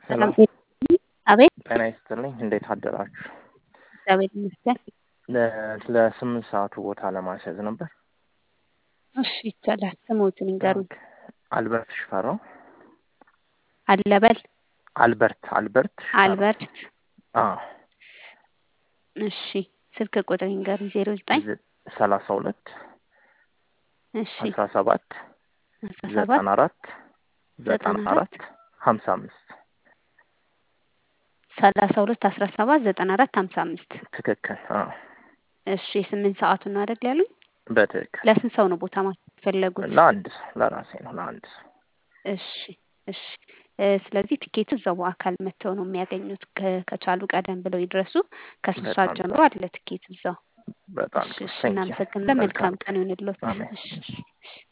ሄሎ አቤት ጤና ይስጥልኝ። እንዴት አደራችሁ? እግዚአብሔር ይመስገን። ለ- ለስምንት ሰዓቱ ቦታ ለማስያዝ ነበር። እሺ ይቻላል። ስሞትን ይንገሩኝ። አልበርት ሽፈራው። አለበል አልበርት አልበርት ሽፈራው። አልበርት። አዎ እሺ ስልክ ቁጥር ይንገሩኝ። ዜሮ ዘጠኝ ዝ- ሰላሳ ሁለት እሺ አስራ ሰባት አስራ ሰባት ዘጠና አራት ዘጠና ዘጠና አራት ሀምሳ አምስት ሰላሳ ሁለት አስራ ሰባት ዘጠና አራት ሀምሳ አምስት ትክክል። አዎ እሺ የስምንት ሰዓቱን ነው አይደል ያሉኝ? በትክክል ለስንት ሰው ነው ቦታ ማስፈለጉት? ለአንድ ሰው ለራሴ ነው ለአንድ ሰው። እሺ እሺ እ ስለዚህ ቲኬቱ እዛው በአካል መጥተው ነው የሚያገኙት። ከ- ከቻሉ ቀደም ብለው ይድረሱ። ከሶስት ሰዓት በጣም ጀምሮ አለ ቲኬት እዛው። በጣም እሺ ጥሩ። እሺ Thank you። እናመሰግናለን። መልካም ቀን ይሁንልዎት። አሜን። እሺ እሺ